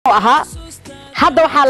ahaa hadda waxaa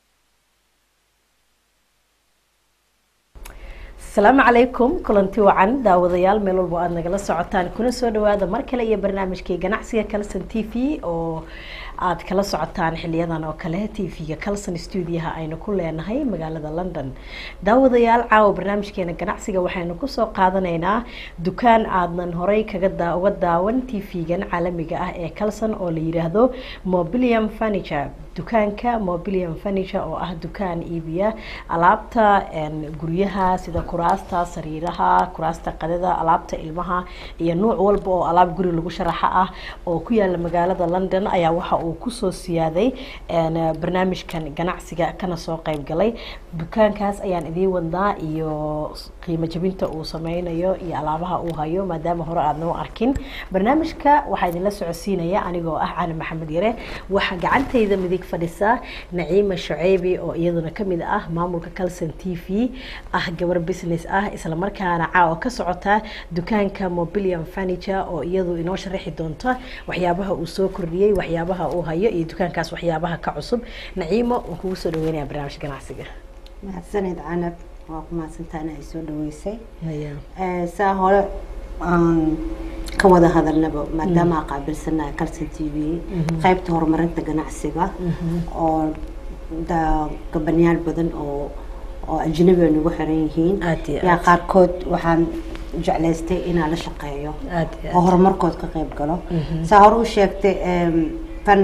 asalaamu calaykum kulanti wacan daawadayaal meel walbo aada nagala socotaan kuna soo dhawaada mar kale iyo barnaamijkii ganacsiga calson t v oo aada kala socotaan xiliyadan oo kale t v-ga calson stuudiyaha aynu ku leenahay magaalada london daawadayaal caawa barnaamijkeena ganacsiga waxaynu kusoo qaadanaynaa dukaan aadnan horey kaga daa uga daawan t v-gan caalamiga ah ee calson oo la yiraahdo mobilium furniture dukaanka mobilium furniture oo ah dukaan iibiya alaabta guryaha sida kuraasta sariiraha kuraasta qadada alaabta ilmaha iyo nuuc walba oo alaab guri lagu sharaxa ah oo ku yaala magaalada london ayaa waxa uu kusoo siyaaday barnaamijkan ganacsiga kana soo qeyb galay dukaankaas ayaan idiin wadnaa iyo qiimo jabinta uu sameynayo iyo alaabaha uu hayo maadaama hore aadna u arkin barnaamijka waxaa idinla socodsiinaya anigoo ah cali maxamed yare waxaa gacantayda midig fadhisa naciima shuceybi oo iyaduna kamid ah maamulka calson t v ah gabar business ah islamarkaana caawa ka socota dukaanka mobilium furniture oo iyadu inoo sharaxi doonta waxyaabaha uu soo kordhiyey waxyaabaha uu hayo iyo dukaankaas waxyaabaha ka cusub naciimo waan kugu soo dhaweynaya barnaamijka ganacsiga mahadsanid canab waa ku mahadsantaa in ay soo dhaweysay saa hore aan ka wada hadalnaba maadaama aan qaabilsanahay calson t v qaybta horumarinta ganacsiga oo gabanyaal badan oo oo ajnabi ay nagu xiran yihiin yaa qaarkood waxaan jeclaystay inaan la shaqeeyo oo horumarkood ka qayb galo saa hore u sheegtay fan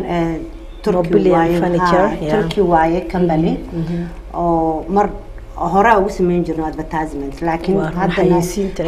turkey waaye company oo mar horaa ugu sameyn jirno advertisement laakiin haddana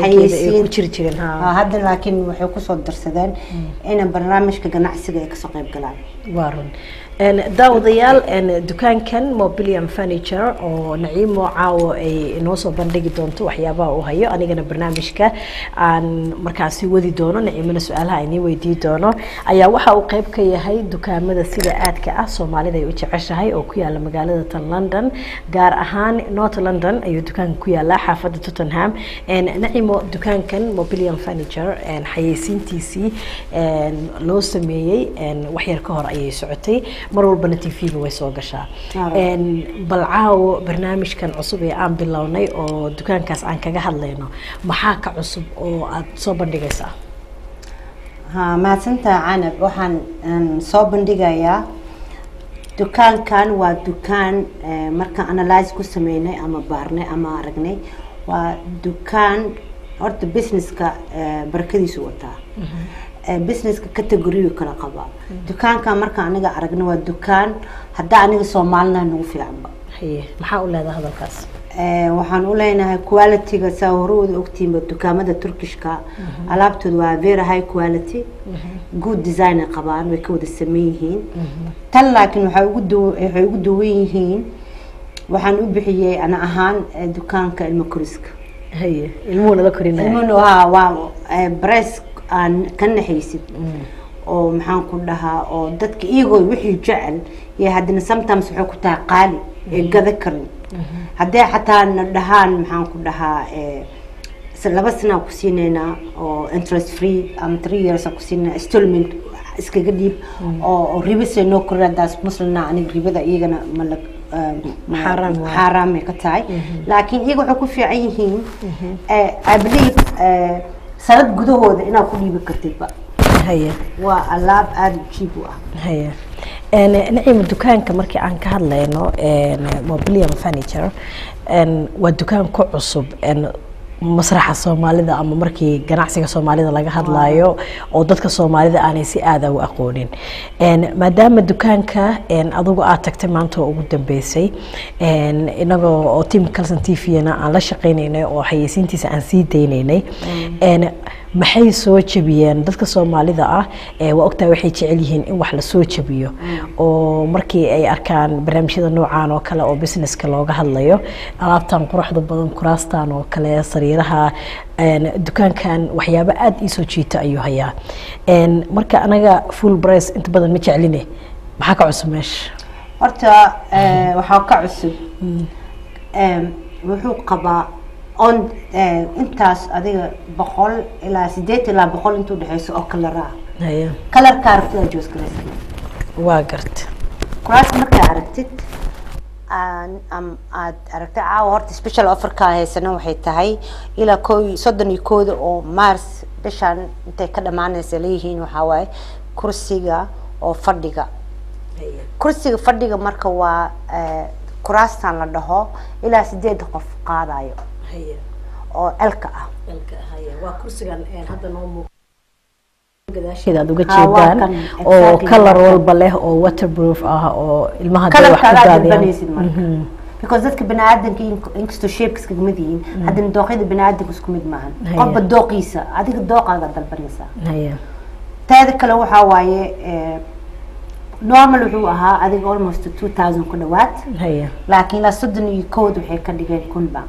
hadda laakiin waxay kusoo darsadeen ina barnaamijka ganacsiga ay kasoo qayb galaan waa run daawadayaal dukaankan mobilium furniture oo naciimo caawo ay inoo soo bandhigi doonto waxyaabaha uu hayo anigana barnaamijka aan markaasi wadi doono naciimona su-aalaha inii weydii doono ayaa waxa uu qeyb ka yahay dukaamada sida aadka ah soomaalida ay u jeceshahay oo ku yaala magaalada tan london gaar ahaan north london ayuu dukaanka ku yaalaa xaafadda tottenham nacimo dukaankan mobilium furniture xayeysiintiisii loo sameeyey waxyar ka hor ayay socotay mar walbana t v-ga way soo gashaa bal caawo barnaamijkan cusub ee aan bilownay oo dukaankaas aan kaga hadlayno maxaa ka cusub oo aada soo bandhigaysaa ha mahadsantaa canab waxaan soo bandhigayaa dukaankan waa dukaan markaan analyse ku sameynay ama baarnay ama aragnay waa dukaan horta businesska barakadiisu wataa businesska categoriyu kala qabaa dukaanka marka aniga aragna waa dukaan haddaa aniga soomaalina nagu fiicanba maxaa u leedaha hadalkaas waxaan u leenahay qualityga saa hore wada ogtiinba dukaamada turkishka alaabtooda waa very high quality good design ay qabaan way ka wada sameyn yihiin tan laakiin waxay ugu du waxay ugu duwan yihiin waxaan u bixiyey ana ahaan dukaanka ilmo koriska haye ilmuhu nala korinaya ilmuhu ha waa bress aan ka naxaysid oo maxaan ku dhahaa oo dadka iyagoo wixii jecel iyo haddana sometimes waxay ku tahay qaali ee gada karin haddee xataa na dhahaan maxaan ku dhahaa laba sanaa ku siinaynaa oo interest free ama three years ku siinaa installment iskaga dhiib oo ribasay noo korin haddaas muslina aniga ribada iyagana mala xaaraamay ka tahay laakiin iyaga waxay ku fiican yihiin i believe sanad gudahooda inaad ku dhiibi kartidba haye waa alaab aada u jiib u ah haye nacima dukaanka markii aan ka hadlayno mobilium furniture waa dukaan ku cusub masraxa soomaalida ama markii ganacsiga soomaalida laga hadlayo oo dadka soomaalida aanay si aada u aqoonin maadaama dukaanka adugu aad tagtay maanta oo ugu dambeysay inagoo oo team calson t v-na aan la shaqeynaynay oo xayeysiintiisa aan sii daynaynay maxay soo jabiyeen dadka soomaalida ah waa ogtahay waxay jecel yihiin in wax lasoo jabiyo oo markii ay arkaan barnaamijyada noocaan oo kale oo businesska looga hadlayo alaabtan quruxda badan kuraastan oo kale sariiraha dukaankan waxyaabo aada iisoo jiita ayuu hayaa marka anaga full brice inta badan ma jecline maxaa ka cusub meesha horta waxaa ka cusub wuxuu qabaa on intaas adiga boqol ilaa sideed ilaa boqol intuu dhexeyso oo kalara haya kalarka aragtida joos garaysa waa garta kuraas markaa aragtid aan- am- aad aragtay caawa horta special offerka haysana waxay tahay ilaa ko iyo soddon iyo kooda oo mars bishaan intay ka dhamaanaysa leeyihiin waxaa waaye kursiga oo fadhiga kursiga fadhiga marka waa eh, kuraastan la dhaho ilaa sideed qof qaadayo oo elka ah waa kursigan hadda noo muuq gadaasheeda aad uga Ah, waa jeedaan kan, oo exactly. kalar walba leh oo waterproof ah oo ilmaha hadday wax kalarka ku aad daadiyaan dalbanaysid marka because dadka baniaadanka in- inkastoo shapes kaga mid yihiin haddana dooqyada baniaadanka isku mid maahan Haya. qofba dooqiisa adiga dooqaaga dalbanaysaa haya taada kale waxaa waaye eh, normal wuxuu ahaa adiga almost two thousand ku dhawaad haya laakiin ilaa soddon iyo kood waxay ka dhigeen kun baan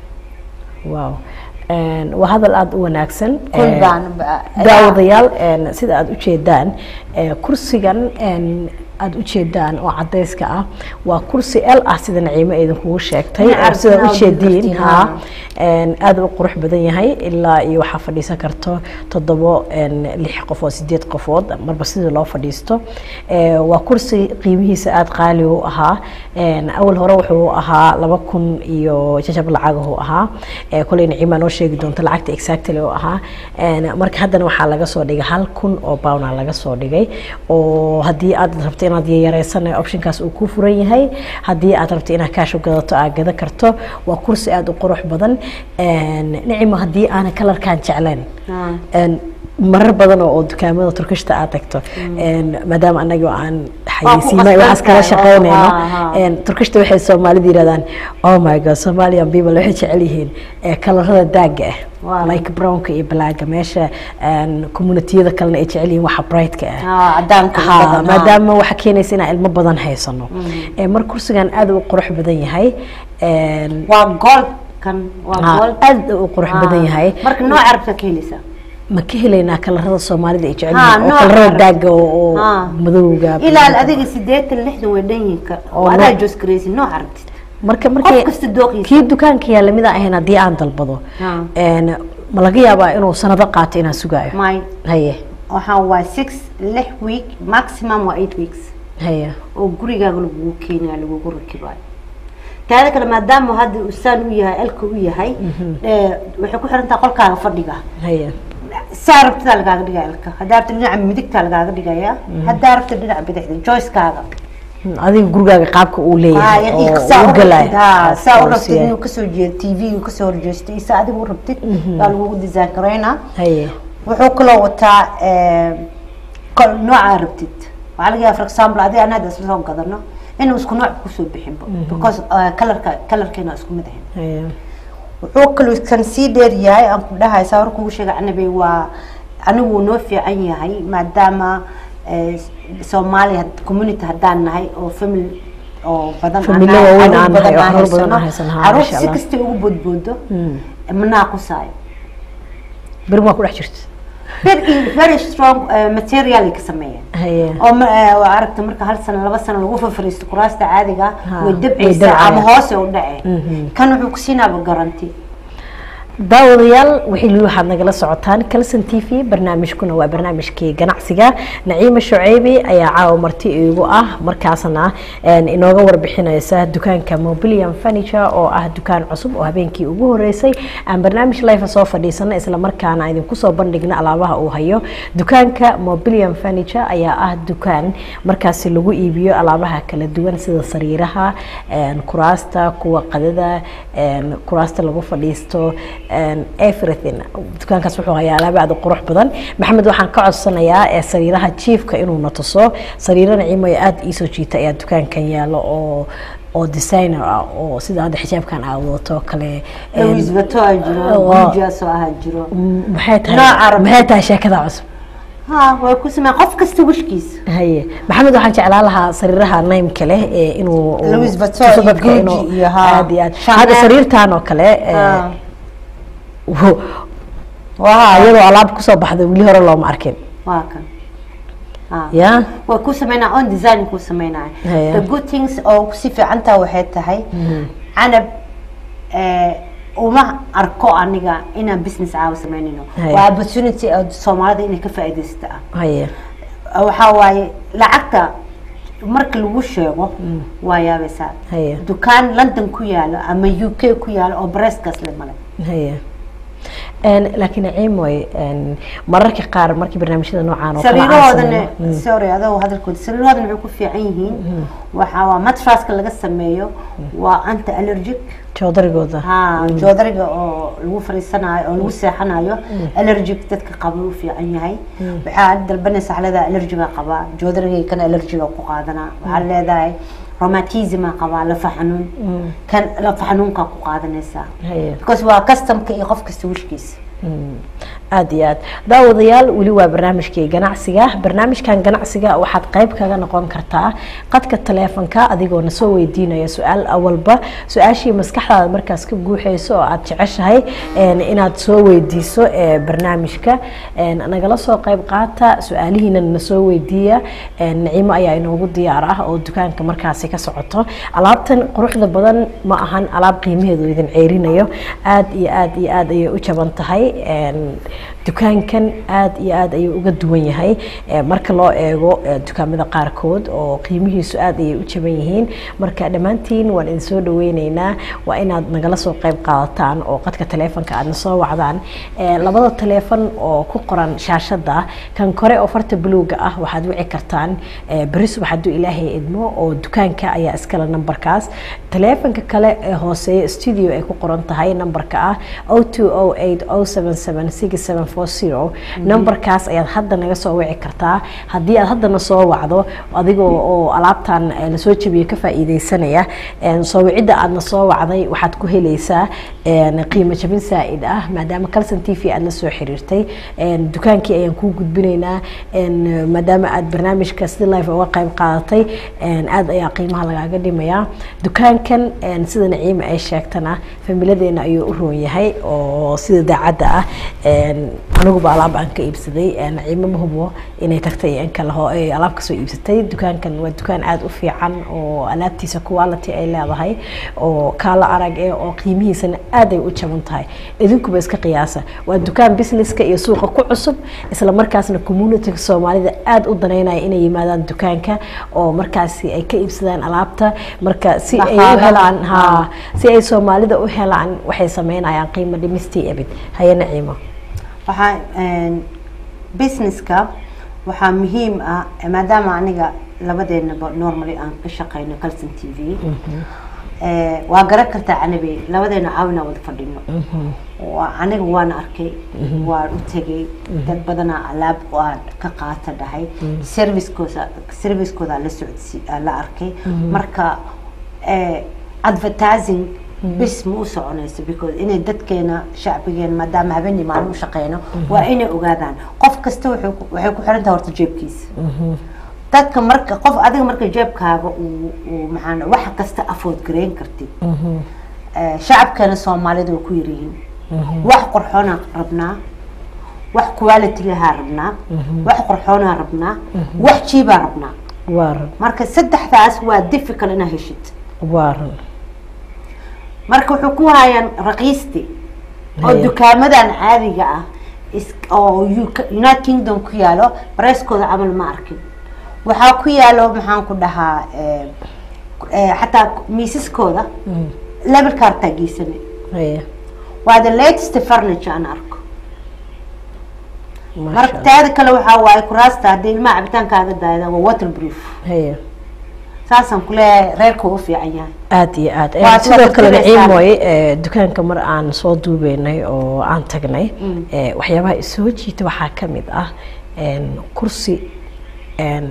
wow Een, waa hadal aada u wanaagsan kun Een, baan ba- daawadayaal een, sida aada ujeedaan ee, kursigan een, aada ujeedaan oo cadayska ah waa kursi el ah sida naciimo idinkugu sheegtay Dhinaca oo sida arsenal ujeediin kartiin, ha ha. een, aada u qurux badan yahay ilaa iyo waxaa fadhiisan karto toddobo een, lix qofood sideed qofood marba sidii loo fadhiisto Ee, waa kursi qiimihiisa aada qaali u ahaa Een, awal hore wuxuu ahaa laba kun iyo jajab lacagahu ahaa Ee, koley naciima noo sheegi doonta lacagta exactly oo ahaa Een, marka haddana waxaa laga soo dhigay hal kun oo pound laga soo dhigay oo haddii aad rabto inaad yareysan optionkaas uu ku furan yahay haddii aad rabto inaad kaash u gadato aad gada karto waa kursi aada u qurux badan Een, nicima haddii aanan kalarkan jeclayn Ah. Een, marar badan oo oo dukaamada turkishta aad tagto Een, maadaama anaga aan xayeysiima qasban waxaas kala tahay, oo- shaqeynayno ha, ha. Een, turkishta waxay soomaalida yirahdaan oh my god somalian people waxay jecel yihiin ee kalarada daaga Wow. ah like brownka iyo blaaga meesha een, communitiyada kalena ay jecel yihiin waxa brightka ah Ah, cadaanka Ha, badan, ha. maadaama waxa keenaysa inaan ilmo badan haysano Ee, mar kursigan aad u qurux badan yahay Een, waa gold kan waa ha, gold aad u qurux badan yahay marka nooc arabta ka heleysaa ma ka helaynaa kalarada soomaalida ay jecel Ha, yihiin oo nooc kalarada kale. daaga oo oo Ha. madowga ilaa adiga sideetan lixdan way dhan yihiin ka Oo oo adaa nooc- joos garaysid nooc aragtid marka qof markay kasta dooqiisa kii dukaanka yaalla mid aan ahayn haddii aan dalbado Ha. een, ma laga yaabaa inuu sanado qaato inaan sugaayo may haye waxaa waa six lix week maximum waa eight weeks haye oo gurigaaga lagugu keenaya lagugu rakibaayo taada kale maadaama hadda uu saan u yahay elka u yahay ee, waxay ku xiran tahay qolkaaga fadhiga haye saa rabtidaa lagaaga dhigaya elka haddaa rabta dhinaca midigtaa lagaaga dhigaya haddaa rabta dhinaca bidixda joyskaaga Hmm, adiga gurigaaga qaabka uu leeyahay oo saa uu u galaayo rabtid haa, saa u oo rabtid siyaay. inuu kasoo jeedo t v kasoo horjeesto iyo saa adiga u rabtid baa lagugu design garaynaa haye wuxuu kaloo wataa eh, kol- noocaa rabtid waxaa laga yaaba for example adiga aan hadda isla soo gadano inuu isku nooc kusoo bixinba because eh, kalarka kalarkeena isku mid ahayn haye wuxuu kaloo kan sii dheer yahay aan ku dhahay saa hor kugu sheegay anabe waa anigu wuu noo fiican yahay maadaama eh, soomaaliya had- community haddaan nahay oo family oo badan aan Familyo nahay, waaweyn caruur aan nahay, oo aan caruur badan haysano. aan haysano, haa, caruur masha si Allah. kasta ugu boodboodo Hmm. ma naaqusaayo beri waa ku dhex jirta very very strong eh, material ay ka sameeyeen haye oo ma- eh, waa aragta marka hal sano laba sano lagu fafariisto kuraasta caadiga Ha, way way dabcaysaa dabcayaan. ama hoose u dhacee Mhm. kan wuxuu ku siinaaba garanti daawadayaal wixii waxaad nagala socotaan calson t v barnaamijkuna waa barnaamijkii ganacsiga naciima shuceybi ayaa caawa marti iigu ah markaasna een, inooga warbixinaysa dukaanka mobilium furniture oo ah dukaan cusub oo habeenkii ugu horeysay aan barnaamij life soo fadhiisana isla markaana idinku soo bandhigna alaabaha uu hayo dukaanka mobilium furniture ayaa ah dukaan markaasi lagu iibiyo alaabaha kala duwan sida sariiraha een, kuraasta kuwa qadada een, kuraasta lagu fadhiisto een, everything dukaankaas wuxuu hayaa alaabo aad u qurux badan maxamed waxaan ka codsanayaa ee sariiraha jiifka inuu na tuso sariiro naciimo ee aada iisoo jiita ayaa dukaankan yaalo oo oo designer ah oo sida hadda xijaabkan aad wadato kale een, Louis Vuitton aa jiro waa- Gucci soo ahaa jiro m- maxay Nooc tahay Arabi. maxay tahay sheekada cusub ha way ku sameeyaan qof kasta wishkiisa haye maxamed waxaan jeclaan lahaa sariiraha naymka leh ee inuu Louis Vuitton tuso iyo dadka Gucci inuu- iyo haa. aad iyo aad Chanel. hadda sariirtan oo kale ee, Ha. wo- waa iyadoo alaab kusoo baxda weli hore looma arkin waa kan ha ya way ku sameynaa on design ku sameynaa Haya. the good things oo si fiican taa waxay tahay canab eh, uma arko aniga inaan business caawa sameynayno Haya. waa opportunity oo soomaalida inay ka faa'iidaysta ah haye waxaa waaye lacagta marka lagu sheego waa yaabaysaa Haya. dukaan london ku yaalo ama u k ku yaalo oo breskaas le male haya Een, laakiin ciimoy een, mararka qaar markii barnaamijyada noocaan oo kale aan sariirahoodana sameeyo- Mm. sorry adoo hadalkooda sariirahoodana waxay ku fiican yihiin waxaa waa matraska laga sameeyo waa anti allergic joodarigooda ha joodariga oo lagu fariisanayo oo lagu seexanayo allergic dadka qaba u fiican yahay waxaa dalbanaysa xalada allergiga qabaa joodarigay kan allergiga ku qaadanaa waxaa leedahay romatisma qabaa lafa xanuun kan lafa xanuunka ku qaadanaysaa Haya. because waa customka iyo qof kasta wishkiisa aad iyo aad daawadayaal weli waa barnaamijkii ganacsiga barnaamijkan ganacsiga waxaad qayb kaga noqon kartaa qadka taleefanka adigoo na soo weydiinaya su-aal awalba su-aashii maskaxdaada markaas ka guuxeyso oo aad jeceshahay een, inaad soo weydiiso ee barnaamijka een, nagala soo qayb qaata su-aalihiina na soo weydiiya een, naciimo ayaa inoogu diyaar ah oo dukaanka markaasi ka socoto alaabtan quruxda badan ma ahan alaab qiimaheedu idin ceyrinayo aad iyo aad iyo aad ayay u jaban tahay een, dukaankan aad iyo aad ayuu uga duwan yahay ee, marka loo eego ee, dukaamada qaarkood oo qiimihiisu aad ayay u jaban yihiin marka dhammaantiin waan idin soo dhaweyneynaa waa inaad nagala soo qayb qaadataan oo qadka taleefanka aadna soo wacdaan Ee, labada taleefan oo ku qoran shaashada kan kore oo farta buluuga ah waxaad wici kartaan ee, beri subax hadduu ilaahay idmo oo dukaanka ayaa iskale nambarkaas taleefanka kale ee hooseeya studio ay ku qoran tahay nambarka ah 0208077640 nambarkaas ayaad hadda naga soo wici kartaa haddii aad haddana soo wacdo adigoo oo alaabtan eh, lasoo jebiyey ka faa'iideysanaya een, soo wicidda aadna soo wacday waxaad ku helaysaa een, qiimo jabin saa'id ah maadaama calson t v aad la soo xiriirtay een, dukaankii ayaan kuu gudbinaynaa een, maadaama aad barnaamijka sida live uga qayb qaadatay een, aad ayaa qiimaha lagaaga dhimayaa dukaankan een, sida naciima ay sheegtana familadeena ayuu u roon yahay oo sida daacadda ah een, aniguba alaab aan ka iibsaday een, naciimo ma hubo inay tagtay iyo in kale ho ay alaab kasoo iibsatay dukaankan waa dukaan aad u fiican oo alaabtiisa quality ay leedahay oo kaala arag eh oo qiimihiisana aad ay u jaban tahay idinkuba iska qiyaasa waa dukaan businesska iyo suuqa ku cusub isla markaasna communityga soomaalida aad u daneynaya inay yimaadaan dukaanka oo markaasi ay ka iibsadaan alaabta marka si ay u Dhaqaalaha. helaan ha si ay soomaalida u helaan waxay sameynayaan qiimo dhimistii ebid haye naciimo waxaa een, businesska waxaa muhiim ah maadaama aniga labadeenaba normally aan ka shaqeyno calson t v ee, waa garan kartaa canabi labadeena caawina wada fadhino waa aniga waan arkay waan u tegay dad badanaa alaab waan ka qaata dhahay servicekooda servicekooda la socodsi la arkay marka ee, advertising bis ma u soconayso because inay dadkeena shacbigeena maadaama habeenii maalin u shaqeyno waa inay ogaadaan qof kasta wuxuu ku- waxay ku xiran tahay horta jeebkiisa dadka marka qof adiga marka jeebkaaga uu uu maxaan wax kasta afford gareyn kartid ee, shacabkeena soomaalida way ku yaryihiin wax qorxoonaa rabnaa wax quality lahaa rabnaa wax qorxoonaa rabnaa wax jiibaa rabnaa waaran marka saddexdaas waa difficult inaa heshid waaran marka wuxuu ku hayaan raqiisti oo Haya. dukaamadan caadiga ah is- oo UK united kingdom ku yaalo bareskooda camal ma arkin waxaa ku yaalo maxaan ku dhahaa eh, eh, xataa miisaskooda levelka hartaa geysane haye waa the latest furniture aan arko maasha marka Allah. taada kale waxaa waaye kuraasta haddii ilmaha cabitaankaaga daayada waa waterproof haye saasaan kuleeyahay reerka uu fiican yahay aad iyo aad Waad sidoo la kale fikiraysaa. naciimoy dukaanka mar aan soo duubeynay oo aan tagnay ee, waxyaabaha isoo jiita waxaa ka mid ah een, kursi een,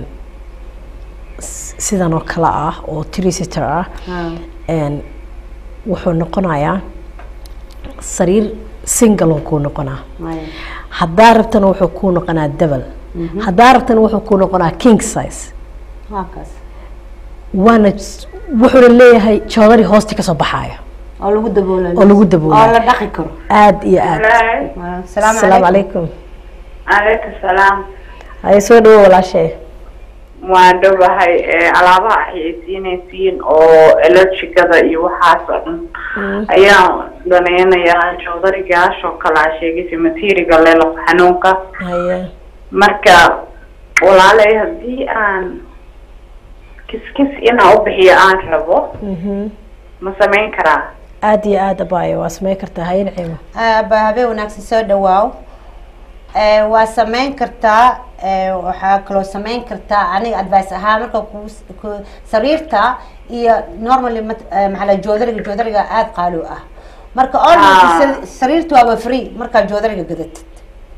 s- sidan oo kale ah oo trisitor ah een, wuxuu noqonayaa sariir single uu kuu noqonaa Maya. haddaa rabtana wuxuu kuu noqonaa double haddaa rabtana wuxuu kuu noqonaa king size waa kaas waana s- wuxuuna leeyahay joodari hoosti kasoo baxaaya oo lagu daboolo oo lagu daboolo. oo la dhaqi karo aad iyo aad Walaal, salaamu asalaamu calaykum calaykum calaykum salaam haye soo dhawo walaashay waan dhowahay ee, alaabaha axyeysiinaysiin oo electricada iyo waxaas oo dhan ayaan danaynayaa joodarigaas oo kale aa sheegaysay materiga lelo xanuunka haye marka walaalay haddii aan kiskis inaa u bixiyo aan rabo ma samayn karaa aada iyo aada abaayo waa sameyn kartaa hayen ciimo ba habeen wanaagsan soo dhawaaw waa sameyn kartaa waxaa kaloo sameyn kartaa aniga advice ahaan marka ku sariirta iyo normally maxaa la joodariga joodariga aada qaali u ah marka almost sariirta waaba free markaa joodariga gadatid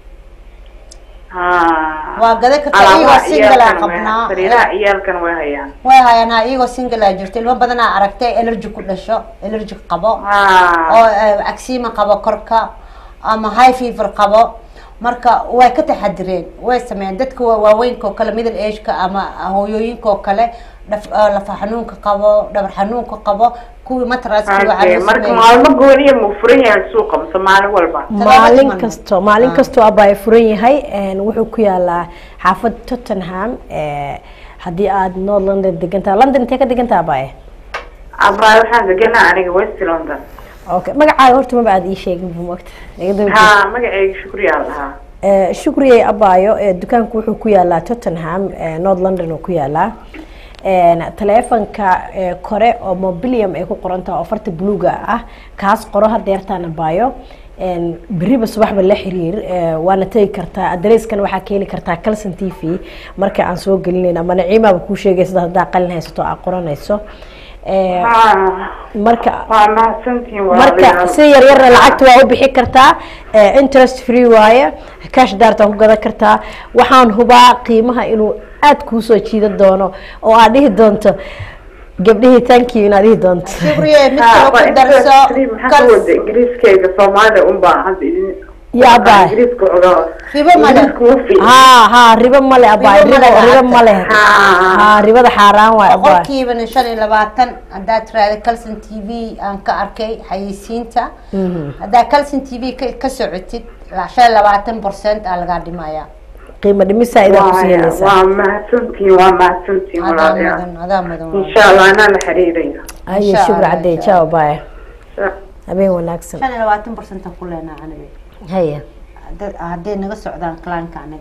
waa gadan kartaa iyagoo single a qabnaa sariiraha ciyaalkan way hayaan way hayaan ha iyagoo single a jirta ilmo badanaa aragtay allergy ku dhasho allergy qabo oo agsima qabo korka ama high fever qabo marka way ka taxadireen way sameeyeen dadka waaweynka oo kale middle ageka ama hooyooyinka oo kale lafa xanuunka qabo dhabar xanuunka qabo kuwii matraska marka maalmo gooniya mu furan yahay suuqa mise maalin walba maalin kasto maalin kastoo abaa furan yahay wuxuu ku yaalaa xaafad tottenham haddii aad north london degantaha london intee ka degantaha abaaye abaa waxaan deganaa aniga west london okay magacaaga horta maba aada ii sheegin bumogta ha magaceyga shukriyaa lahaa shukriyay abaayo dukaanku wuxuu ku yaalaa tottenham north london oo ku yaalaa taleefonka kore oo mobilium ay ku qorantaha oo farta bluga ah kaas qoro hadeertaan abaayo beriba subaxba la xiriir waana tegi kartaa adreeskan waxaa ka heli kartaa calson t v marka aan soo gelinayna ama naciimaaba kuu sheegaysa haddaa qalin haysato aa qoranayso marka marka si yar yarna lacagta waa u bixi kartaa interest free waaye cash daarta ku gadan kartaa waxaan hubaa qiimaha inuu aada kuusoo jiidan doono oo aad dhihi doonto gabdhihii tankiyo inaad dhihi doonto ingiriiskeyga soomaalida unbaa hadda ya abaa ribo male ha ha ribo male abaa ribo ribo male ha ribada xaaraan waay abaa boqolkiibana shan iyo labaatan haddaad tiraahda calson t v aan ka arkay xayeysiinta haddaa calson t v ka socotid shan iyo labaatan percent aa lagaa dhimaya qiimo dhimisa idaa kusii helaysaa waa mahadsantiin waa mahadsantiin adaa walaalayaal mudan adaa mudan insha allah anaa la xiriiraya ayo Insha shukr Allah, cadey insha jaaw baaya habeen wanaagsan shan iyo labaatan percent aan ku leenaa aniga haya hadday naga socdaan clientka aniga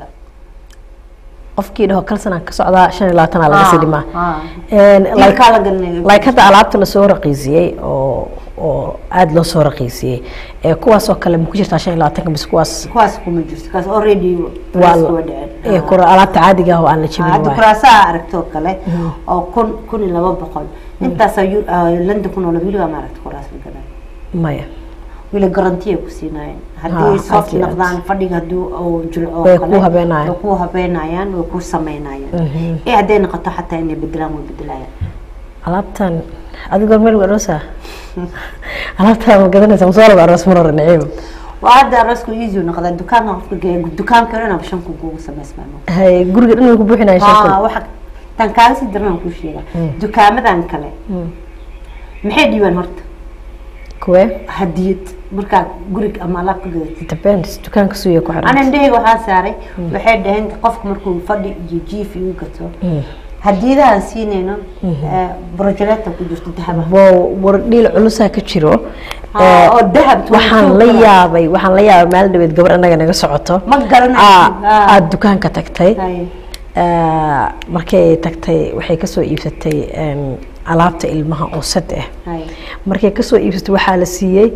qofkii dhaho kalsanaan ka socdaa shan iyo labaatanaa laga sii dhimaa Dilkaa like la galinaya. like hadda alaabta lasoo raqiisiyey oo oo aada loo soo raqiisiyey ee kuwaas oo kale ma ku jirtaa shan iyo labaatanka mise kuwaas kuwaas kuma jirto kaas already waa price la- waa ee dhaceen kura alaabta caadiga ah oo aan la jebin hadda waay kuraasaha aragtoo kale oo kun kun iyo laba boqol intaasaa yu- ah, london ku nool weligaa ma aragta kuraas la gadaa maya weli garanti ay ku siinaayeen Ha, haddii soft aad iyo aad. noqdaan fadhiga haddii uu jilco oo Way kale, ku habeenayaan. way ku habeenayaan way ku sameynayaan ee hadday noqoto xataa inay bedelaan way bedelayaan alaabtan adigoo meel aroosa alaabtaa ma gadanaysa masoo laba aroos mar hore naciim waa hadda aroosku easy noqdaa dukaanka qofka geeya dukaanka dhan shan kun kugu samaysmaano hay guriga dhan way ku buuxinaya shan Ah, kun waxa tan kaaga sii daran aan kuu sheega dukaamadan kale maxay dhiibaan horta kuwe hadiyad markaa gurig ama alaab ka gadatid depends dukaanka suuya ku xiran anan dheheyga waxaa saaray waxay dhaheen qofka markuu fadhi iyo jiif igu gato hadiyadahan siinayno brojeleta ku jirto dahaba wow war dhiil culusaa ka jiro Ah, Eh, oo dahab waxaan la tuutuuka. yaabay waxaan la yaabay maalin dhaweed gabar annaga naga socoto ma garanaysid Ah, aada dukaanka tagtay Hay. Eh, markay tagtay waxay kasoo iibsatay em, alaabta ilmaha oo sad ah Hay. markay kasoo iibsatay waxaa la siiyey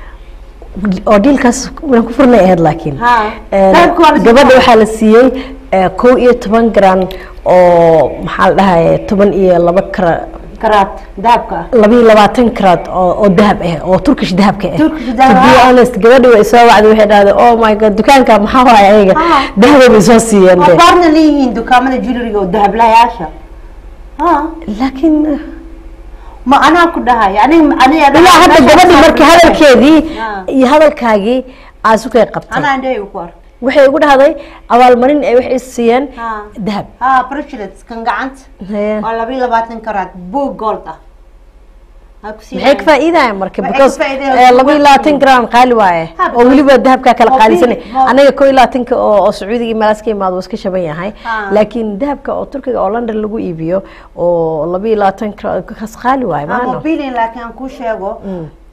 oo dhiilkaas waan ku furnay ahayd laakiin Ha. Eh, Dahabka waa la siiyey. gabadha waxaa la siiyey eh, kow iyo toban garan oo maxaa la dhahaye toban iyo laba kara karaad dahabka ah laba iyo labaatan karaad oo oo dahab ah oo turkish dahabka ah Turkish to dahab, be ah. honest gabadhi way soo wacday waxay dhahday oh my god dukaanka maxaa waaye ayaga Ah. dahaba bay soo siiyeen oo de baarna leeyihiin dukaamada jewelryga oo dahablayaasha ha laakiin ma anaa ku dhahay aniga aniga ilaa hadda gabadhi markii hadalkeedii Ah. iyo hadalkaagii aad isu kay qabtay anaa dheheyga ku ark waxay ugu dhahday abaalmarin ay waxay siiyeen ha dahab ha bracelets kan gacanta Hee. oo laba iyo labaatan karaad boog gold ah Ha ku maxay ka siinayaan. faa'iidayaan marka Waxay because ka faa'iidayaan eh, laba iyo kuwa- labaatan gram qaali waaye Ha, oo weliba dahabkaa kala oo qaalisanay bil- oo- anaga koo iyo labaatanka oo oo sacuudiga iyo meelaas ka imaado waa iska shaban yahay Ha. laakiin dahabka oo turkiga oo london lagu iibiyo oo laba iyo labaatan kas qaali waaye Ha, maano mobilin laakiin aan kuu sheego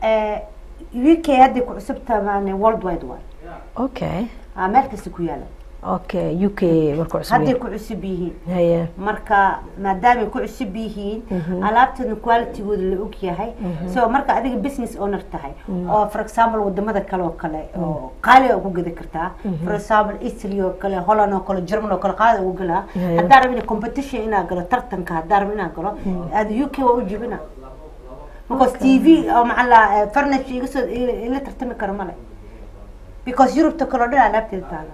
eh, uk hadday ku cusub tamaan world wide waay okay Ah, meel kasta ku yaala okay u k markuu cusub hadday yahay. ku cusub yihiin haye marka maadaamay ku cusub yihiin alaabteedna qualitygooda la og yahay so marka adiga business owner tahay oo for example wadamada kale oo kale oo qaali ugu gadi kartaa for example italy oo kale holland oo kale german oo kale qaali ugu galaa Yeah. haddaa rabin competition inaa galo tartanka haddaa rabin inaa galo aad u k waa u jibina because t v oo macala furniture iga soo ila tartami karo male because yurubta kale oo dhan alaabteeda taala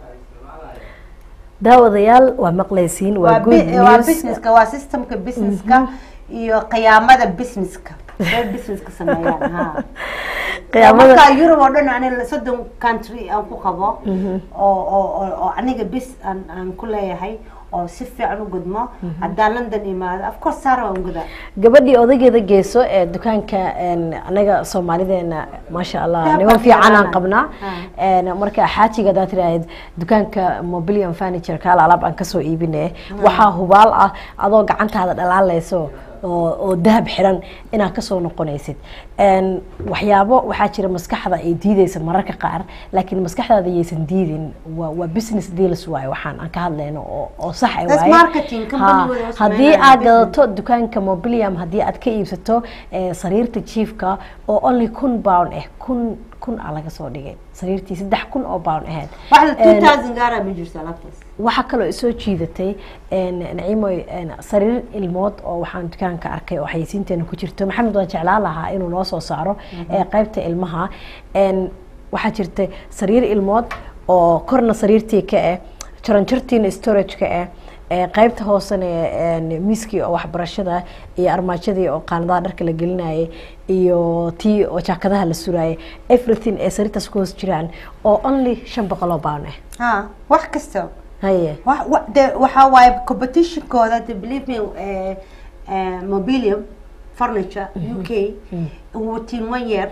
daawadayaal waa maqlaysiin waa waa good bi- waa news businesska waa systemka businesska iyo qiyaamada businesska ee businesska sameeyaan ha qiyaamada marka Europe oo dhan aniga soddon country aan ku qabo oo oo oo- oo aniga bis aan aan ku leeyahay oo si fiican u gudmo haddaan London imaado of course Sara waan gudaa gabadhii odageeda geeso ee dukaanka een, anaga soomaalideena maasha allah Yaa niman fiican aan fiican. qabnaa Een, marka xaajiga hadaad tiraahid dukaanka mobilium furniture kaala alaab aan kasoo iibine waxaa hubaal ah adoo gacantaada dhalaalayso oo oo dahab xiran inaad kasoo noqonaysid Een, waxyaabo waxaa jira maskaxda ay diideysa mararka qaar laakiin maskaxdaada yaysan diidin waa waa business deals waaye waxaan aan ka hadlayno oo oo sax ay That's waaye marketing, Ha, company-gooda oo haddii sameynaya aad business. gadato dukaanka mobilium haddii aad ka iibsato eh, sariirta jiifka oo only kun pound ah kun kun a laga soo dhigay sariirtii saddex kun oo pound ahayd wax la Een, 2000 gaara ma jirto alaabtaas waxaa kaloo isoo jiidatay een, naciimoy een, sariir ilmood oo waxaan dukaanka arkay oo xayeysiinteena ku jirto maxamed waan jeclaan lahaa inuu noo soo saaro ee qaybta ilmaha Een, waxaa jirta sariir ilmood oo korna sariirtii ka ah jaranjartiina storage-ka ah ee qaybta hoosena een, miiskii oo waxbarashada iyo armaajadii oo qaanadaha dharka la gelinayay iyo tii oo jaakadaha la surayay everything ee sariirtaas ku hoos jiraan oo only shan boqol oo pound ah ha wax kasta haye wax wa- de waxaa waaye competitionkooda de believe me eh, eh, mobilium furniture u k within one year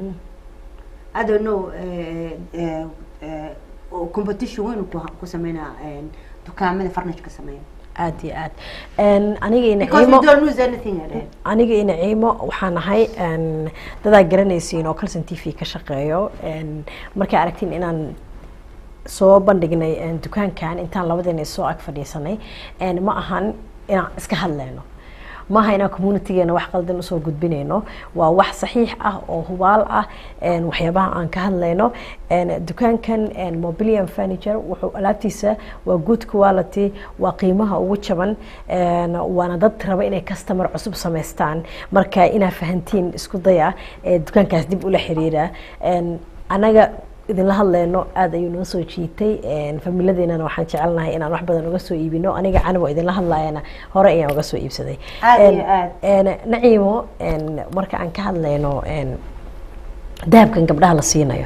I don't know eh, eh, eh, oo competition weyn ku ku sameynaa eh, dukaamada furniture ka sameeya aad iyo aad Een, aniga iyo because we naciimo don't lose anything at all. aniga iyo naciimo waxaan ahay een, dadaa garanaysiin oo calson t v ka shaqeeyo Een, markay aragtiin inaan soo bandhignay een, dukaankan intaan labadeena soo ag fadhiisanay Een, ma ahan inaan iska hadlayno maaha inaan communitygeena wax qaldan usoo gudbinayno waa wax saxiix ah oo hubaal ah een, waxyaabaha aan ka hadlayno Een, dukaankan een, mobilium furniture wuxuu alaabtiisa waa good quality waa qiimaha ugu jaban Een, waana dad raba inay customer cusub samaystaan marka inaa fahantiin isku daya ee dukaankaas dib ula xiriira Een, anaga idinla hadleyno aada ayuu noo soo jiitay Een, familadeenana waxaan jecelnahay inaan wax badan uga soo iibino aniga canabo idinla hadlayana hore ayaan uga soo iibsaday Aad Een, iyo aad. een, naciimo een, marka aan ka hadlayno een, dahabkan gabdhaha la siinayo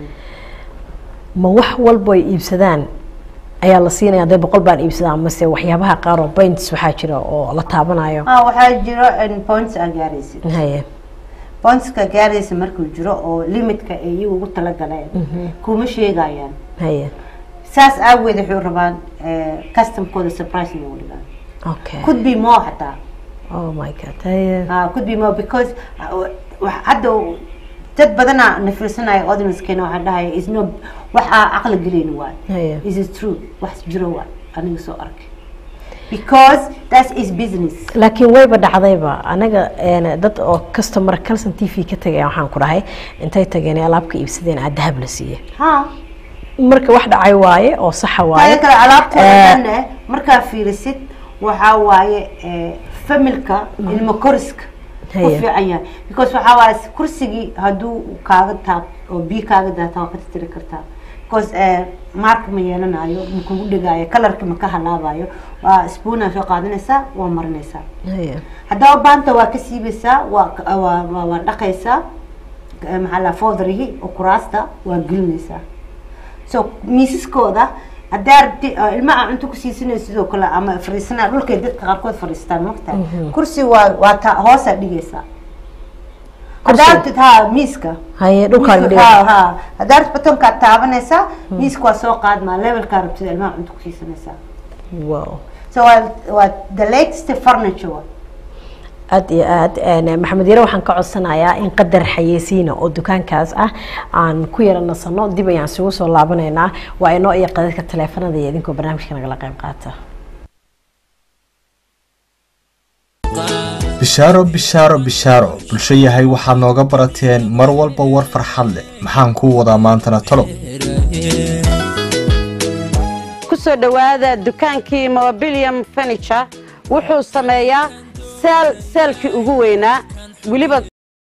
ma wax walbo ay iibsadaan ayaa la siinaya hadday boqol baan iibsadaan mase waxyaabaha qaar oo points waxaa jira oo la taabanayo ah waxaa jiro in points aa gaaraysid haye pointska gaaraysa markuu jiro oo limitka ay iyagu ugu talagaleen kuma sheegayaan haye saas aageed waxay rabaan eh, customkooda surprise inay u dhigaan okay could be more xataa oh my god haye Ah, could be more because ah, wa- wa- hadda u- dad badanaa na fiirsanaya audiencekeena waxaa dhahaya is no wax aa caqli gelin waay haye is it true wax jiro waay aniga soo arkay because that is business laakiin wayba dhacdayba anaga een, dad oo customer calson t v ka tagay waxaan ku dhahay intay tageen ee alaabka iibsadeen aa dahab la siiye ha marka wax dhacay waaye oo saxa waaye taada kale alaabtooda Eh, dhanne markaa fiirisid waxaa waaye eh, familka ilmo koriska ku Haya. fiican yahay because waxaa waaye kursigii hadduu kaaga taab oo biyo kaaga daata waa ka tirtiri kartaa because eh, mark ma yeelanayo ma kugu dhigaayo kalarka ma ka halaabayo waa spoonaa soo qaadanaysaa waa marinaysaa haye haddaba baanta waa ka siibaysaa waa ka- waa waa- waa dhaqaysaa eh, maxaa la foodarihi oo kuraasta waa gelinaysaa so miisaskooda haddaa rabti oo ilmaha cunto ku siisanay sidoo kale ama fariisanaa dhulkay dadka qaarkood fadhiistaan magta kursi waa waa ta hoosaa dhigaysaa Kursi? haddaa rabtid ha miiska haye dhulkaan Miiska- dhiga ha ha haddaa rabtid batonkaad taabanaysaa miiska waa soo qaadmaa levelkaa rabtid ilmaha cunto ku siisanaysaa wow so waa waa the latest furniture waa aada iyo aada maxamed yare waxaan ka codsanayaa in qadar xayeysiina oo dukaankaas ah aan ku yara nasano dib ayaan isugu soo laabanaynaa waa inoo iyo qadadka taleefanada iyo idinkoo barnaamijka nagala qayb qaata bishaaro bishaaro bishaaro bulsho yahay waxaad nooga barateen mar walba war farxad leh maxaan kuu wadaa maantana talow kusoo dhowaada dukaankii mobilium furniture wuxuu sameeyaa seel seelkii ugu weynaa weliba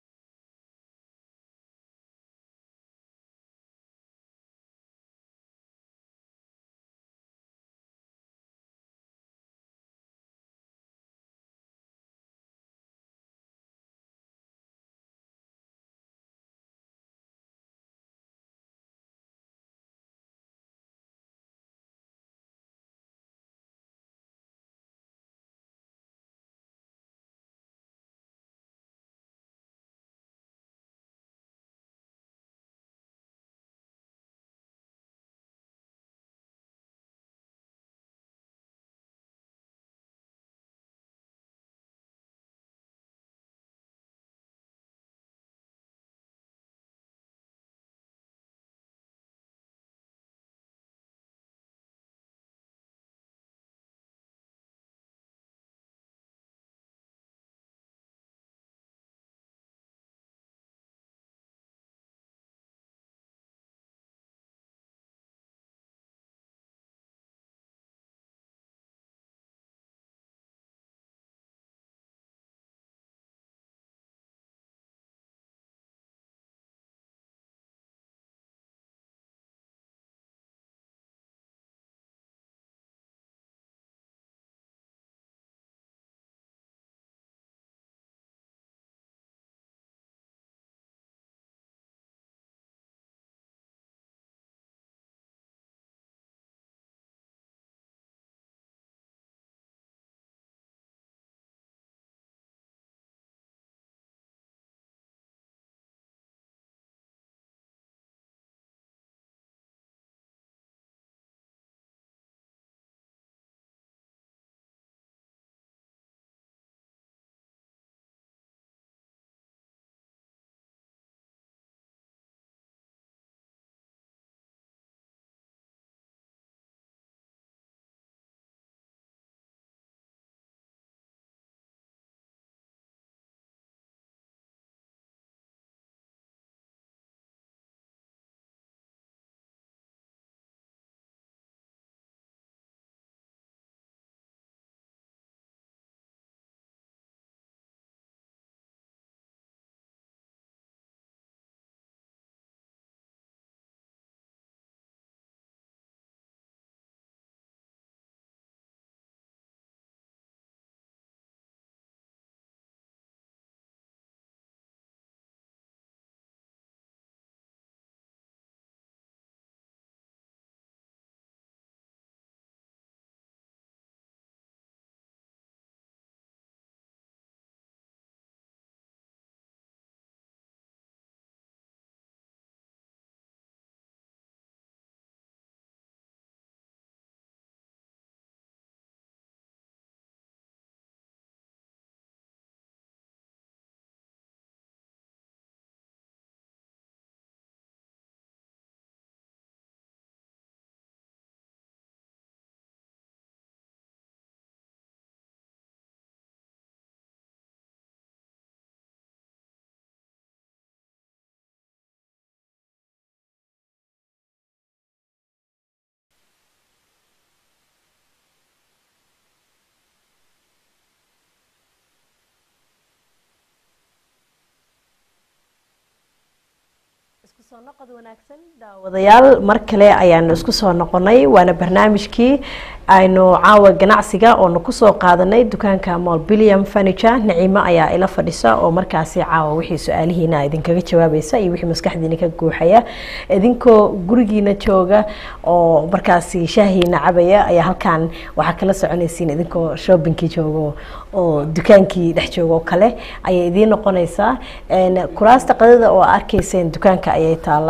isku soo noqod wanaagsan daawadayaal mar kale ayaanu isku soo noqonay waana barnaamijkii aynu caawa ganacsiga oonu kusoo qaadanay dukaanka molbilium furniture naciimo ayaa ila fadhisa oo markaasi caawa wixii su-aalihiina idinkaga jawaabaysa iyo wixii maskaxdiina ka guuxaya idinkoo gurigiina jooga oo markaasi shaahiina cabaya ayaa halkan waxaa kala soconaysiin idinkoo shoppingkii joogo oo dukaankii dhex jooga oo kale ayay idiin noqonaysaa kuraasta qadada oo arkayseen dukaanka ayay taalaa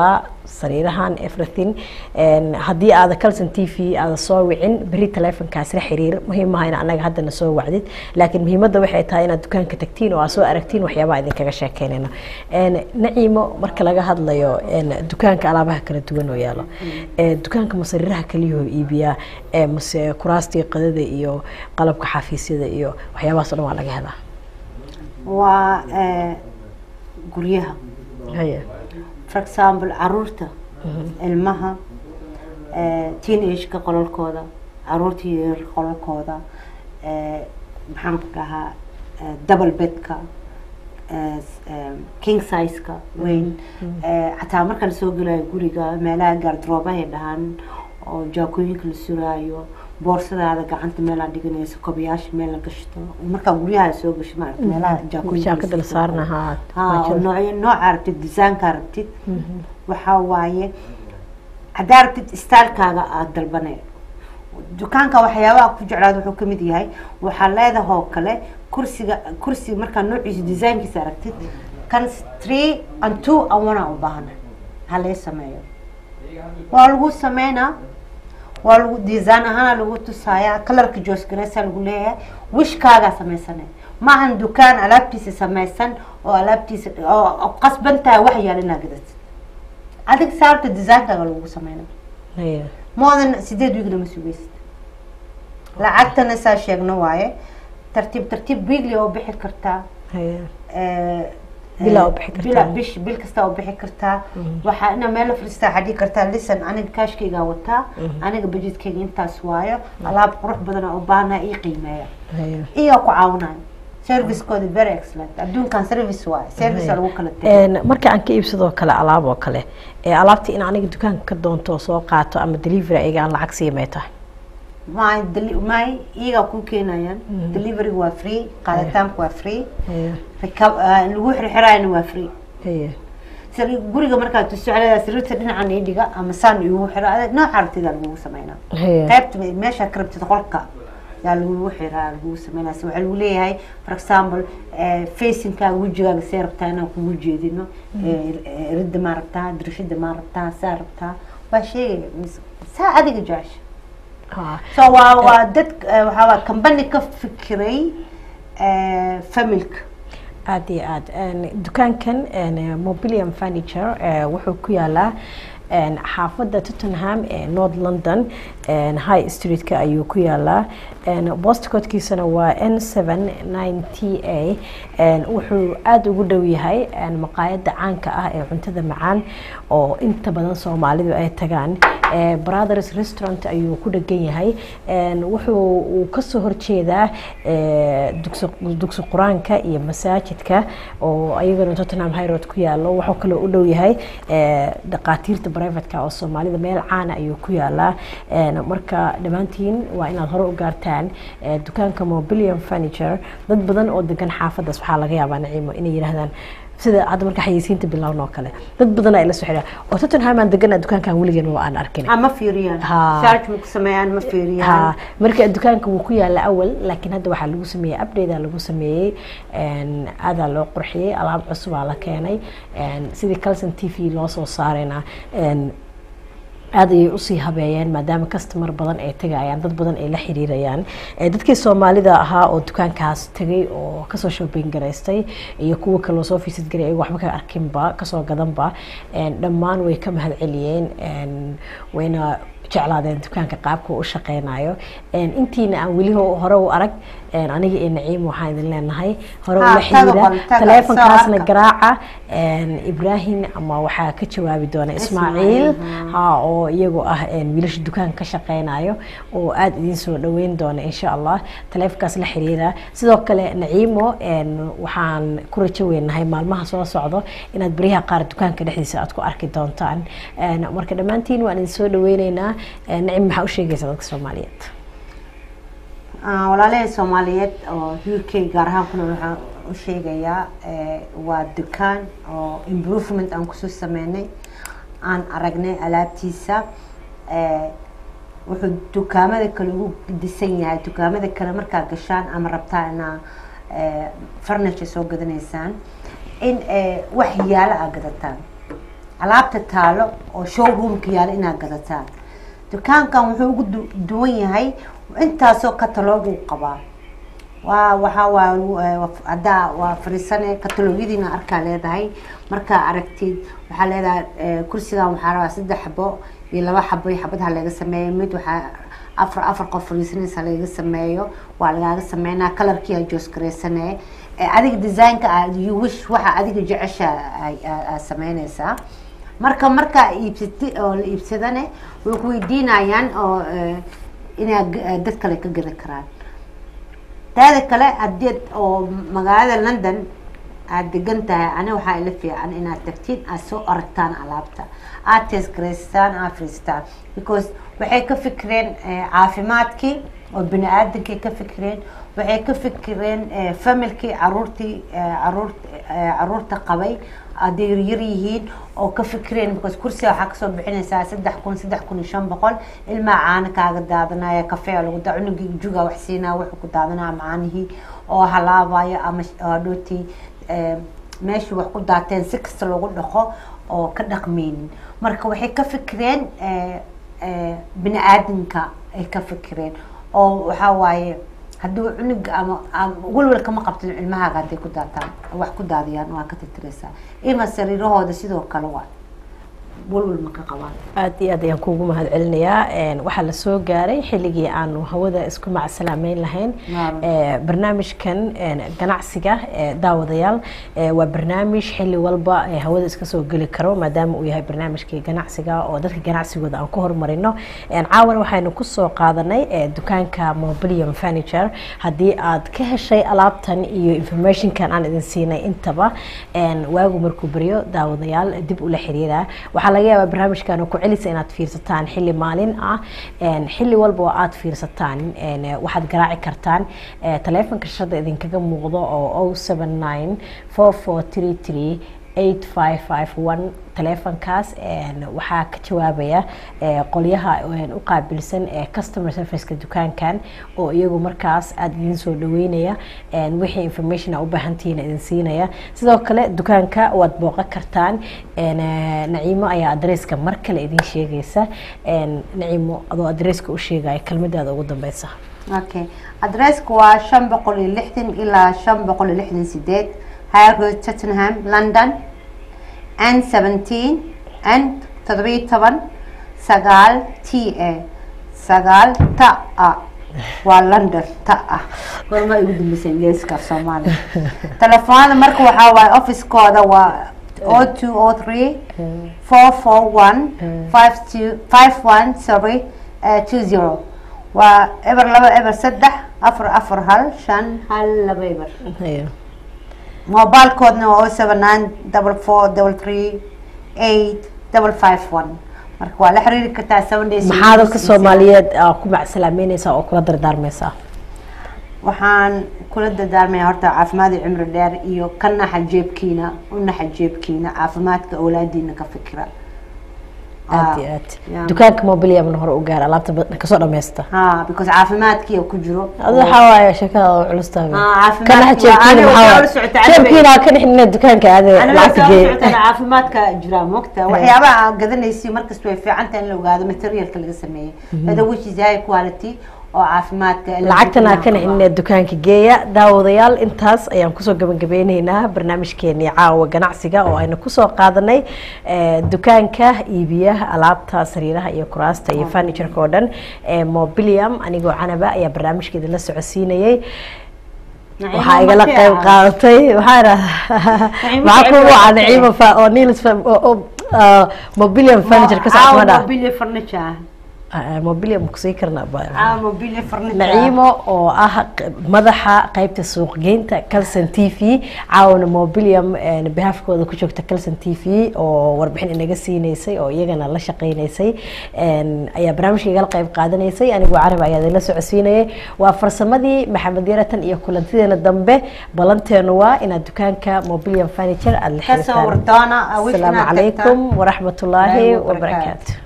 sariirahan everything haddii aada calson t v aada soo wicin beri telefonkaas la xiriir muhiim maaha in anaga haddana soo wacdid laakiin muhiimadda waxay tahay inaad dukaanka tagtiin oo aad soo aragtiin waxyaabaha idinkaga sheekeynayno naciimo marka laga hadlayo dukaanka alaabaha kala duwan oo yaalo dukaanka ma sariiraha kaliyahoo iibiyaa mase kuraastii qadada iyo qalabka xafiisyada iyo waxyaabahaas o dhan waa laga helaa waa guryaha haya for example caruurta ilmaha teenageka qolalkooda caruurta yaryar qolalkooda maxaan ku dhahaa double bedka king sizeka weyn xataa marka lasoo gelayo guriga meelaha gaardroobahay dhahaan oo jaakooyinka la suraayo boorsadaada gacanta meelaa dhiganayso kobayaasha meel la gashto markaa guryaha soo gasho maarata meelaha jaakada la saarna haa noocyo nooca aragtid desaynka aragtid waxaa waaye haddaa aragtid stylekaaga aada dalbanay dukaanka waxyaabaha ku jeclaad wuxuu kamid yahay waxaa leedahoo kale kursiga kursiga markaa noociisa desaynkiisa aragtid kan three and two and one aa u baahana halee sameeyo waa lagu sameynaa waa lagu design ahaana lagu tusaaya kalarka joosgareysa lagu leeyahay wishkaagaa samaysanay maahan dukaan alaabtiisa samaysan oo alaabtiisa oo qasban tahay wax yaal inaa gadad adig saarta designkaaga lagu sameyna moodan sideed wiigna ma sugeysid lacagtana saa sheegno waaye tartiib tartiib wiigli oo bixi kartaa bilaa u bixi kartaa bila bish bil kasta oo bixi kartaa waxaa ina meel la fadhiistaa xadhii kartaa listen aniga kaashkaygaa wataa aniga budgetkayga intaas waayo alaab qurux badan oo u baahnaa ii qiimeeya iyo ku caawinayo servicekooda very excellent adduunkan service waaye service lagu kala tegay marka aan ka iibsadoo kale alaab oo kale alaabta in aniga dukaanka ka doonto oo soo qaato ama delivery ayaga aan lacag siimay tahay my my iyagaa ku keenayaan deliveryga waa free qaaditaanka waa free lagu xirxiraayana waa free guriga markaad tusocleeda sariirta dhinacan ii dhiga ama saan igu xira nooca aragtida lagugu sameynaa qaybta meesha ka rabtid qolka yaa lagugu xiraa lagugu sameynaa waxaa lagu leeyahay for example facingkaaga wejigaaga see rabtaa inaan kugu jeedino ridda maa rabtaa dirishada maa rabtaa saa rabtaa waa sheegaya saa adiga jecesha so waa waa dad waxaa waa company ka fikiray familka aada iyo aada dukaankan mobilium furniture wuxuu ku yaalaa xaafadda tottenham ee north london high streetka ayuu ku yaalaa bostcodkiisana waa n seven nine t a wuxuu aada ugu dhow yahay maqaayadda caanka ah ee cuntada macaan oo inta badan soomaalidu ay tagaan brothers restaurant ayuu ku dhegan yahay wuxuu uu kasoo horjeedaa dugsi qur-aanka iyo masaajidka oo ayagana tottenham highroad ku yaalo wuxuu kaloo u dhow yahay dhaqaatiirta privateka oo soomaalida meel caana ayuu ku yaalaa marka dhammaantiin waa inaad hore u gaartaan dukaanka mobilium furniture dad badan oo degan xaafadaas waxaa laga yaabaa naciimo inay yidhaahdaan sida hadda marka xayeysiinta bilowna oo kale dad badan ay la soo xidhaa oo tottenham aan degana dukaankan weligeena waa aan arkin ma fiiriyaan Ha. search ma ku sameeyaan ma fiiriyaan ha marka dukaanka wuu ku yaala awal laakiin hadda waxaa lagu sameeyey update lagu sameeyey aadaa loo qurxiyey alaab cusubaa la keenay sidii calson t v loo soo saarayna aada ayay usii habeeyeen maadaama customer badan ay tegayaan dad badan ay la xiriirayaan Eh, dadkii soomaalida ahaa oo dukaankaas tegay oo kasoo shopping garaystay iyo kuwa kaloo soo fiisid garay ayago waxba ka arkinba kasoo gadanba eh, dhammaan way ka mahad celiyeen eh, wayna jeclaadeen dukaanka qaabka uu u shaqeynayo Eh, intiina aan weli ho- hore u arag eh, aniga iyo naciim waxaan idin leenahay hore Ha, ula taga xiriira bal, taga, taleefonkaasna soo arka. garaaca eh, ibrahim ama waxaa ka jawaabi doona ismaaciil Ismaaciil, ha oo iyagoo ah een, wiilasha dukaanka ka shaqeynayo oo aada idiin soo dhaweyn doona insha allah taleefonkaas la xiriira sidoo kale naciimo een, waxaan ku rajo weynahay maalmaha soo socdo inaad beryaha qaar dukaanka dhexdiisa aad ku arki doontaan Een, marka dhammaantiin waan idin soo dhaweyneynaa Een, naciim maxaa u sheegaysaa dadka soomaaliyeed Ah, walaalahay soomaaliyeed oo u k gaar ahaan kuna waxaan u sheegayaa eh, waa dukaan oo improvement aan kusoo sameynay aan aragnay alaabtiisa eh, wuxuu dukaamada kale ugu disan yahay dukaamada kale markaa gashaan ama rabtaa inaa eh, furniture soo gadanaysaan in eh, wax yaalo aa gadataan alaabta taalo oo showroomka yaala inaad gadataan dukaankan wuxuu ugu du- duwan yahay intaasoo kataloogu qabaa waa waxaa waa haddaa waa fariisane kataloogyadiina arkaa leedahay markaa aragtid waxaa leedahay eh, kursigan waxaa rabaa saddex xabo iyo laba xabo iyo xabad ha laga sameeyo mid waxaa afar afar qof fariisanaysa lagaga sameeyo waa lagaaga sameynaa kalarkii aa joos gareysanee Eh, adiga designka aad you wish waxa adiga jecesha aad sameynaysaa marka markaa iibsati oo la iibsadane way ku weydiinayaan oo eh, inaa g- eh, dad kale ka gadi karaan taada kale hadii oo magaalada london aada degan tahay ani waxaa ila fiican inaad tagtiin aad soo aragtaan alaabta aad teesgaraystaan aad fariistaan because waxay ka fikireen eh, caafimaadkii oo bini aadankay ka fikireen waxay ka fikireen eh, familkii caruurtii eh, caruur eh, caruurta qabay hadday yar yihiin oo ka fikireen because kursiga waxaa kasoo bixinaysaa saddex kun saddex kun iyo shan boqol ilmaa caana kaaga daadanaya kafee lagu da cunugii juga wax siinaa wuxuu ku daadanaya macaanihii oo halaabaya ama sh- oo hadhowtii eh, meeshii wax ku daateen si kasta loogu dhaqo oo ka dhaqmeynin marka waxay ka fikireen eh, eh, bini aadamka ay ka fikireen oo waxaa waaye hadduu cunuga ama ama walwal kama qabtin ilmahaaga hadday ku daataan wax ku daadiyaan waa ka titiraysaa ima sariirahooda sidoo kale waa walwal ma ka qabaan aad iyo aad ayaan kuugu mahad celinayaa Een, waxaa la soo gaaray xilligii aanu hawada isku macsalaameyn lahayn Naam. Ee, barnaamijkan een, ganacsiga ee, daawadayaal ee, waa barnaamij xilli walba ee, hawada iska soo geli karo maadaama uu yahay barnaamijkii ganacsiga oo dadka ganacsigooda aan ku horumarino Een, caawan waxaynu kusoo qaadanay ee, dukaanka mobilium furniture haddii aad ka heshay alaabtan iyo informationkan aan idin siinay intaba een, waagu markuu baryo daawadayaal dib ula xiriira waxaa laga yaabaa barnaamijkan oo ku celisa inaad fiirsataan xilli maalin ah een, xilli walba oo aad fiirsataan een, waxaad garaaci kartaan ee, taleefanka shada idinkaga muuqdo oo 079 4433 8551 taleefankaas een, waxaa ka jawaabaya ee, qolyaha een, u qaabilsan ee customer serviceka dukaankan oo iyagu markaas aada idin soo dhaweynaya een, wixii information a u baahantihiin idin siinaya sidoo kale dukaanka waad booqan kartaan een, eh, naciimo ayaa adresska mar kale idin sheegaysa een, naciimo adoo adresska u sheegaya kelmadaada ugu dambeysa okay adresska waa shan boqol iyo lixdan ilaa shan boqol iyo lixdan sideed high road tottenham london n seventeen n toddobiyo toban sagaal t a sagaal ta a waa london ta ah gorma igu dambeysay ingiriiska af soomaaliya telefoonada marka waxaa waaye officekooda waa o two o three four four one five two five one sorry uh, two zero waa eber laba eber saddex afar afar hal shan hal laba eber Hayo. mobilkoodna waa o seven nine double four double three eight double five one marka waa la xiriiri kartaa seven days maxaa dadka soomaaliyeed aa ku macsalaameyneysaa oo kula dardaarmeysaa waxaan kula dardaarmaya horta caafimaad iyo cimri dheer iyo ka naxa jeebkiina u naxa jeebkiina caafimaadka awlaadiina ka fikira aad iyo aad Yeah. dukaanka mobiliumna hore u gaara alaabta ba- kasoo dhameysta ha because caafimaadkiia ku jiro adu waxaa waaye sheekada oo culus tahay Ah, caafimaadku ka waa- dhex jeebkiina aniga maxaa waxaa waaye ula socota aniga- jeebkiina ha ka dhexnina dukaanka aade lacagta geey caafimaadka jira mogta waxyaabaha aad gadanaysi markasta way fiican tahay in la ogaado materialka laga sameeyey whether which is high quality oo caafimaadka lacagtana ha ka dhexnina dukaanka geeya daawadayaal intaas ayaan kusoo gabagabeyneynaa barnaamijkeenii caawa ganacsiga oo aynu kusoo qaadanay eh, dukaanka iibiya alaabta sariiraha iyo kuraasta iyo furnitureka oo dhan ee mobilium anigoo canaba ayaa barnaamijkeeda la socodsiinayay waxaa igala qayb qaadatay waxaa idhahdaa maxaa ku waca naciima fa oo niils fa- oo- oo, ah, mobilium furniture ka socota madha mobile furniture mobilium kusii karnaa ba caawa mobile furniture naciimo oo ah q- madaxa qaybta suuqgeynta calson t v caawana mobilium een, behalfkooda ku joogta calson t v oo warbixin inaga siineysay oo iyagana la shaqeyneysay een, ayaa barnaamijka igala qayb qaadanaysay anigoo carab ayaa idinla socodsiinayay waa farsamadii maxamed yaratan iyo kulantideena dambe balanteenu waa inaad dukaanka mobilium furniture aada la kasoo xiriirtaan wardoona wish asalaamu inaad calaykum tagtaan. waraxmat ullaahi Wallaahi wabarakaatu. wabarakaatu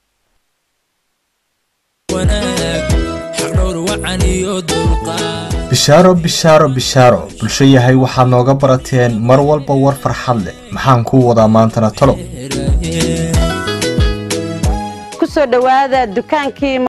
wanaag xaqdhowr wacan iyo dulqaad bishaaro bishaaro bishaaro bulsho yahay waxaad nooga barateen mar walba war farxad leh maxaan kuu wadaa maantana talo ku soo dhowaada dukaankii